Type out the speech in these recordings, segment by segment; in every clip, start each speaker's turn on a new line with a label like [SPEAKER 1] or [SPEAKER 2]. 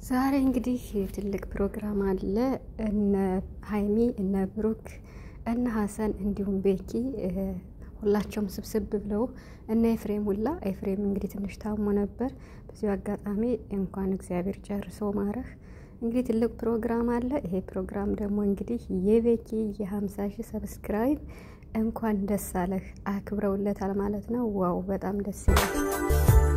[SPEAKER 1] ዛሬ እንግዲህ ትልቅ ፕሮግራም አለ። እነ ሀይሚ እነ ብሩክ እነ ሀሰን እንዲሁም ቤኪ ሁላቸውም ስብስብ ብለው እነ ኤፍሬም ሁላ ኤፍሬም እንግዲህ ትንሽ ታሞ ነበር። በዚሁ አጋጣሚ እንኳን እግዚአብሔር ጨርሶ ማረህ። እንግዲህ ትልቅ ፕሮግራም አለ። ይሄ ፕሮግራም ደግሞ እንግዲህ የቤኪ የሀምሳ ሺህ ሰብስክራይብ እንኳን ደስ አለህ አክብረውለታል ማለት ነው። ዋው በጣም ደስ ይላል።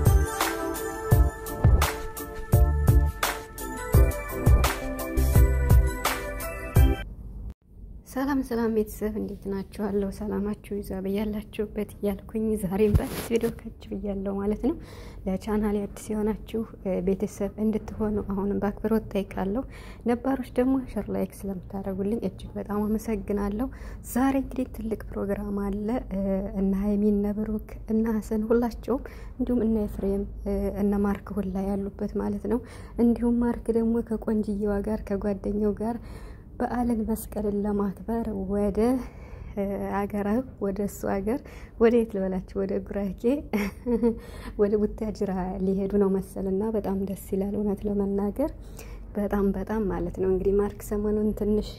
[SPEAKER 1] ሰላም ሰላም ቤተሰብ እንዴት ናችኋለሁ? ሰላማችሁ ይዛ በያላችሁበት እያልኩኝ ዛሬም በአዲስ ቪዲዮ ከች ብያለሁ ማለት ነው። ለቻናል አዲስ የሆናችሁ ቤተሰብ እንድትሆኑ አሁንም በአክብሮት ጠይቃለሁ። ነባሮች ደግሞ ሸር ላይክ ስለምታደርጉልኝ እጅግ በጣም አመሰግናለሁ። ዛሬ እንግዲህ ትልቅ ፕሮግራም አለ። እነ ሀይሚ እነ ብሩክ እነ ሀሰን ሁላቸውም እንዲሁም እነ ኤፍሬም እነ ማርክ ሁላ ያሉበት ማለት ነው። እንዲሁም ማርክ ደግሞ ከቆንጅየዋ ጋር ከጓደኛው ጋር በዓልን መስቀልን ለማክበር ወደ አገራው ወደ እሱ ሀገር ወደ የት ልበላችሁ ወደ ጉራጌ ወደ ቡታጅራ ሊሄዱ ነው መሰልና በጣም ደስ ይላል። እውነት ለመናገር በጣም በጣም ማለት ነው። እንግዲህ ማርክ ሰሞኑን ትንሽ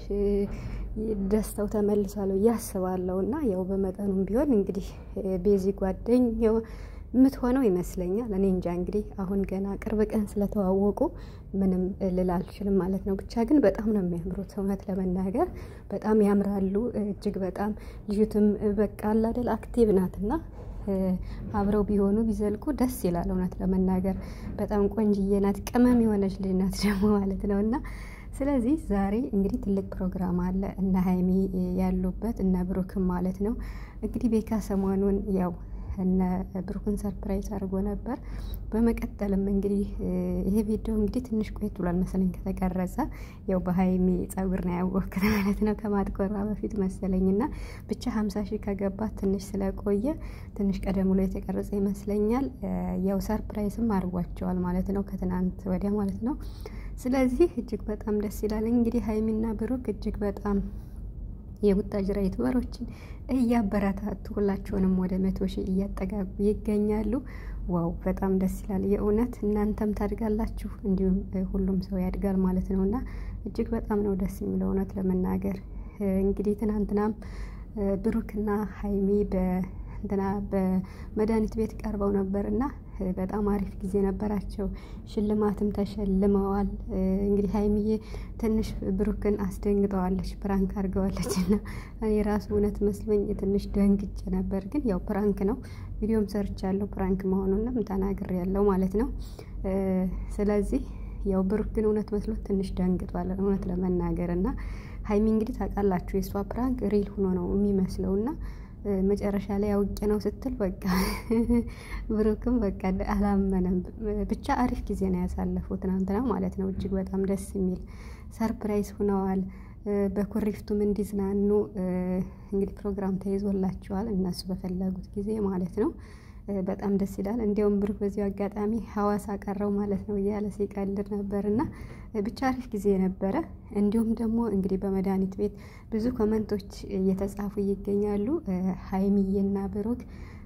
[SPEAKER 1] ደስታው ተመልሷል ብዬ አስባለሁ እና ያው በመጠኑም ቢሆን እንግዲህ ቤዚ ጓደኛው የምትሆነው ይመስለኛል። እኔ እንጃ እንግዲህ አሁን ገና ቅርብ ቀን ስለተዋወቁ ምንም ልል አልችልም ማለት ነው። ብቻ ግን በጣም ነው የሚያምሩት እውነት ለመናገር በጣም ያምራሉ። እጅግ በጣም ልዩትም በቃ አላደል አክቲቭ ናትና አብረው ቢሆኑ ቢዘልቁ ደስ ይላል። እውነት ለመናገር በጣም ቆንጅዬ ናት፣ ቅመም የሆነች ልጅ ናት ደግሞ ማለት ነው እና ስለዚህ ዛሬ እንግዲህ ትልቅ ፕሮግራም አለ እነ ሀይሚ ያሉበት እነ ብሩክም ማለት ነው እንግዲህ ቤካ ሰሞኑን ያው እነ ብሩክን ሰርፕራይዝ አድርጎ ነበር። በመቀጠልም እንግዲህ ይሄ ቪዲዮ እንግዲህ ትንሽ ቆየት ብሏል መሰለኝ ከተቀረጸ። ያው በሀይሚ ጸጉር ነው ያወቅት ማለት ነው ከማጥቆራ በፊት መሰለኝ እና ብቻ ሀምሳ ሺህ ከገባት ትንሽ ስለቆየ ትንሽ ቀደም ብሎ የተቀረጸ ይመስለኛል። ያው ሰርፕራይዝም አድርጓቸዋል ማለት ነው ከትናንት ወዲያ ማለት ነው። ስለዚህ እጅግ በጣም ደስ ይላል። እንግዲህ ሀይሚና ብሩክ እጅግ በጣም የቡታጅራ ዩቱበሮችን እያበረታቱ ሁላቸውንም ወደ መቶ ሺህ እያጠጋጉ ይገኛሉ። ዋው በጣም ደስ ይላል። የእውነት እናንተም ታድጋላችሁ፣ እንዲሁም ሁሉም ሰው ያድጋል ማለት ነው እና እጅግ በጣም ነው ደስ የሚለው እውነት ለመናገር እንግዲህ ትናንትናም ብሩክና ሀይሚ በእንትና በመድኃኒት ቤት ቀርበው ነበር እና በጣም አሪፍ ጊዜ ነበራቸው። ሽልማትም ተሸልመዋል። እንግዲህ ሀይሚዬ ትንሽ ብሩክን አስደንግጠዋለች፣ ፕራንክ አድርገዋለች እና እኔ ራሱ እውነት መስሎኝ ትንሽ ደንግጬ ነበር። ግን ያው ፕራንክ ነው፣ ቪዲዮም ሰርቻለሁ ፕራንክ መሆኑንም ተናግሬያለሁ ማለት ነው። ስለዚህ ያው ብሩክ ግን እውነት መስሎት ትንሽ ደንግጧል እውነት ለመናገር እና ሀይሚ እንግዲህ ታውቃላችሁ የእሷ ፕራንክ ሪል ሆኖ ነው የሚመስለው እና መጨረሻ ላይ አውቄ ነው ስትል በቃ ብሩክም በቃ አላመነም። ብቻ አሪፍ ጊዜ ነው ያሳለፈው ትናንትና ማለት ነው። እጅግ በጣም ደስ የሚል ሰርፕራይዝ ሆነዋል። በኩሪፍቱም እንዲዝናኑ እንግዲህ ፕሮግራም ተይዞላቸዋል እነሱ በፈለጉት ጊዜ ማለት ነው። በጣም ደስ ይላል። እንዲያውም ብሩክ በዚሁ አጋጣሚ ሀዋሳ ቀረው ማለት ነው እያለ ሲቀልድ ነበር እና ብቻ አሪፍ ጊዜ ነበረ። እንዲሁም ደግሞ እንግዲህ በመድኃኒት ቤት ብዙ ኮመንቶች እየተጻፉ ይገኛሉ። ሀይሚዬና ብሩክ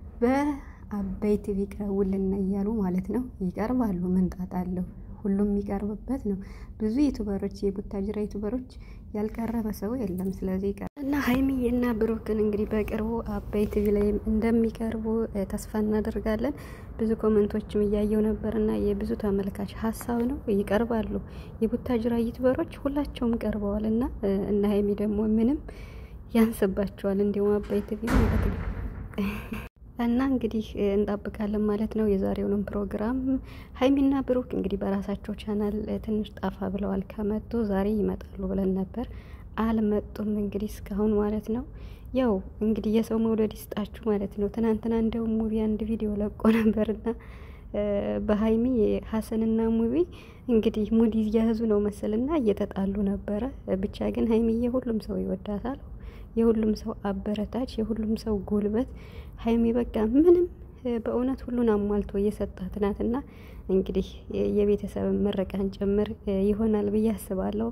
[SPEAKER 1] በአበይ ቲቪ ቀርቡልን እያሉ ማለት ነው። ይቀርባሉ፣ ምንጣት አለው ሁሉም የሚቀርብበት ነው። ብዙ ዩቱበሮች የቡታጅራ ዩቱበሮች ያልቀረበ ሰው የለም። ስለዚህ እና ሀይሚዬና ብሩክን እንግዲህ በቅርቡ አበይ ቲቪ ላይ እንደሚቀርቡ ተስፋ እናደርጋለን። ብዙ ኮመንቶችም እያየው ነበር እና የብዙ ተመልካች ሀሳብ ነው ይቀርባሉ። የቡታጅራ ዩቱበሮች ሁላቸውም ቀርበዋል እና እና ሀይሚ ደግሞ ምንም ያንስባቸዋል። እንዲሁም አበይ ቲቪ ማለት ነው እና እንግዲህ እንጠብቃለን ማለት ነው። የዛሬውንም ፕሮግራም ሀይሚና ብሩክ እንግዲህ በራሳቸው ቻናል ትንሽ ጣፋ ብለዋል። ከመጡ ዛሬ ይመጣሉ ብለን ነበር፣ አልመጡም እንግዲህ እስካሁን ማለት ነው። ያው እንግዲህ የሰው መውደድ ይስጣችሁ ማለት ነው። ትናንትና እንደውም ሙቪ አንድ ቪዲዮ ለቆ ነበርና በሀይሚ ሀሰንና ሙቪ እንግዲህ ሙድ እያያዙ ነው መሰልና እየተጣሉ ነበረ። ብቻ ግን ሀይሚዬ ሁሉም ሰው ይወዳታል የሁሉም ሰው አበረታች፣ የሁሉም ሰው ጉልበት ሀይሚ በቃ ምንም በእውነት ሁሉን አሟልቶ እየሰጣት ናትና እንግዲህ የቤተሰብ ምረቃን ጭምር ይሆናል ብዬ አስባለሁ።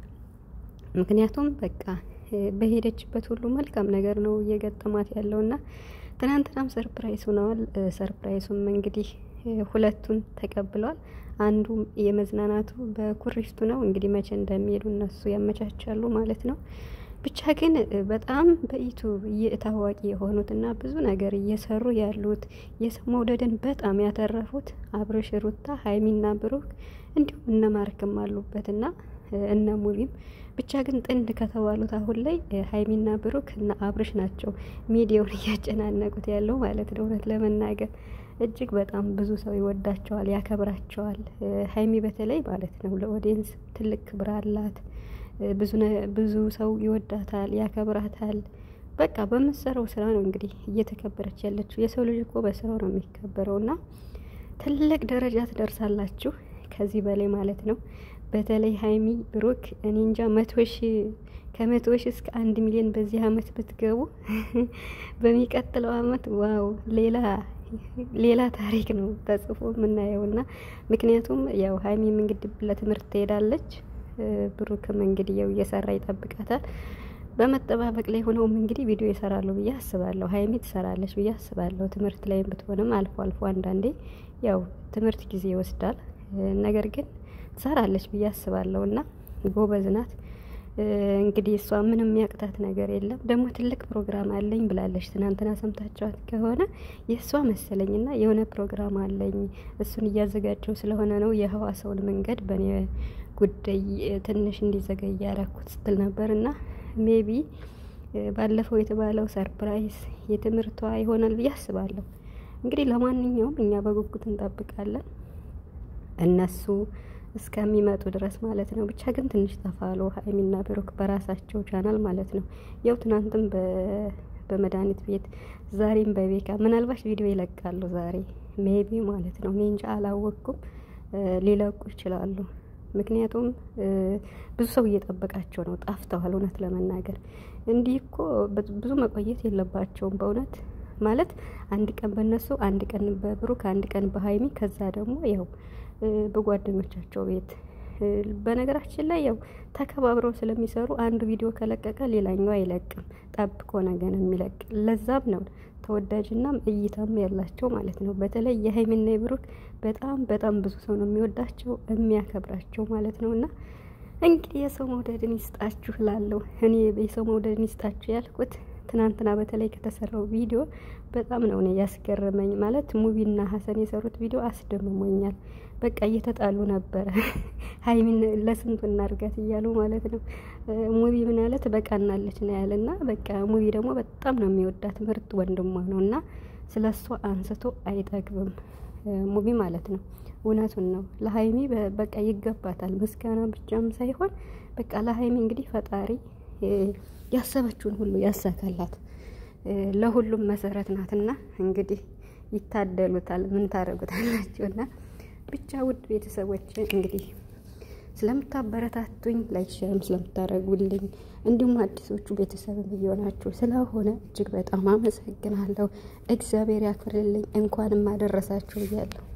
[SPEAKER 1] ምክንያቱም በቃ በሄደችበት ሁሉ መልካም ነገር ነው እየገጠማት ያለውና ትናንትናም ሰርፕራይዝ ሆነዋል። ሰርፕራይዙም እንግዲህ ሁለቱን ተቀብለዋል። አንዱ የመዝናናቱ በኩሪፍቱ ነው። እንግዲህ መቼ እንደሚሄዱ እነሱ ያመቻቻሉ ማለት ነው። ብቻ ግን በጣም በዩቱብ ታዋቂ የሆኑትና ብዙ ነገር እየሰሩ ያሉት የሰው መውደድን በጣም ያተረፉት አብርሽ፣ ሩታ፣ ሀይሚና ብሩክ እንዲሁም እነ ማርክም አሉበትና እነ ሙቪም ብቻ ግን ጥንድ ከተባሉት አሁን ላይ ሀይሚና ብሩክ እና አብርሽ ናቸው ሚዲያውን እያጨናነቁት ያለው ማለት ነው። እውነት ለመናገር እጅግ በጣም ብዙ ሰው ይወዳቸዋል፣ ያከብራቸዋል። ሀይሚ በተለይ ማለት ነው ለኦዲየንስ ትልቅ ክብር አላት። ብዙ ሰው ይወዳታል፣ ያከብራታል። በቃ በምትሰራው ስራ ነው እንግዲህ እየተከበረች ያለችው። የሰው ልጅ እኮ በስራው ነው የሚከበረው እና ትልቅ ደረጃ ትደርሳላችሁ ከዚህ በላይ ማለት ነው። በተለይ ሀይሚ ብሩክ እኔ እንጃ መቶ ሺ ከመቶ ሺ እስከ አንድ ሚሊዮን በዚህ አመት ብትገቡ በሚቀጥለው አመት ዋው ሌላ ሌላ ታሪክ ነው ተጽፎ የምናየው እና ምክንያቱም ያው ሀይሚም እንግዲህ ለትምህርት ትሄዳለች፣ ብሩክም እንግዲህ ያው እየሰራ ይጠብቃታል። በመጠባበቅ ላይ ሆነውም እንግዲህ ቪዲዮ ይሰራሉ ብዬ አስባለሁ። ሀይሚ ትሰራለች ብዬ አስባለሁ። ትምህርት ላይም ብትሆንም አልፎ አልፎ አንዳንዴ ያው ትምህርት ጊዜ ይወስዳል። ነገር ግን ትሰራለች ብዬ አስባለሁ እና ጎበዝ ናት። እንግዲህ እሷ ምንም የሚያቅታት ነገር የለም። ደግሞ ትልቅ ፕሮግራም አለኝ ብላለች። ትናንትና ሰምታችኋት ከሆነ የእሷ መሰለኝና የሆነ ፕሮግራም አለኝ እሱን እያዘጋጀው ስለሆነ ነው የህዋሰውን መንገድ በእኔ ጉዳይ ትንሽ እንዲዘገይ ያደረኩት ስትል ነበር እና ሜቢ ባለፈው የተባለው ሰርፕራይዝ የትምህርቷ ይሆናል ብዬ አስባለሁ። እንግዲህ ለማንኛውም እኛ በጉጉት እንጠብቃለን እነሱ እስከሚመጡ ድረስ ማለት ነው። ብቻ ግን ትንሽ ተፋሎ ሀይሚና ብሩክ በራሳቸው ቻናል ማለት ነው። ያው ትናንትም በመድኃኒት ቤት ዛሬም በቤካ ምናልባት ቪዲዮ ይለቃሉ ዛሬ ሜቢ ማለት ነው። እኔ እንጃ አላወቅኩም። ሊለቁ ይችላሉ። ምክንያቱም ብዙ ሰው እየጠበቃቸው ነው። ጣፍተዋል። እውነት ለመናገር እንዲህ እኮ ብዙ መቆየት የለባቸውም በእውነት ማለት አንድ ቀን በእነሱ አንድ ቀን በብሩክ አንድ ቀን በሀይሚ ከዛ ደግሞ ያው በጓደኞቻቸው ቤት በነገራችን ላይ ያው ተከባብረው ስለሚሰሩ አንዱ ቪዲዮ ከለቀቀ ሌላኛው አይለቅም። ጠብቆ ነገን የሚለቅ ለዛም ነው ተወዳጅና እይታም ያላቸው ማለት ነው። በተለይ የሀይሚና የብሩክ በጣም በጣም ብዙ ሰው ነው የሚወዳቸው የሚያከብራቸው ማለት ነው። እና እንግዲህ የሰው መውደድን ይስጣችሁ ላለው እኔ የሰው መውደድን ይስጣችሁ ያልኩት ትናንትና በተለይ ከተሰራው ቪዲዮ በጣም ነው እኔ ያስገረመኝ። ማለት ሙቪና ሀሰን የሰሩት ቪዲዮ አስደምሞኛል። በቃ እየተጣሉ ነበረ ሀይሚን ለስንቱ እናድርጋት እያሉ ማለት ነው። ሙቪ ምን ያለ ትበቃናለች ነው ያለ እና በቃ ሙቪ ደግሞ በጣም ነው የሚወዳት ምርጥ ወንድሟ ነው እና ስለ እሷ አንስቶ አይጠግብም ሙቪ ማለት ነው። እውነቱን ነው ለሀይሚ በቃ ይገባታል። ምስጋና ብቻም ሳይሆን በቃ ለሀይሚ እንግዲህ ፈጣሪ ያሰበችውን ሁሉ ያሳካላት። ለሁሉም መሰረት ናትና እንግዲህ ይታደሉታል። ምን ታደርጉታላችሁና ብቻ ውድ ቤተሰቦች እንግዲህ ስለምታበረታቱኝ ላይክ ሸርም ስለምታደርጉልኝ እንዲሁም አዲሶቹ ቤተሰብም እየሆናችሁ ስለሆነ እጅግ በጣም አመሰግናለሁ። እግዚአብሔር ያክብርልኝ። እንኳንም አደረሳችሁ እያለሁ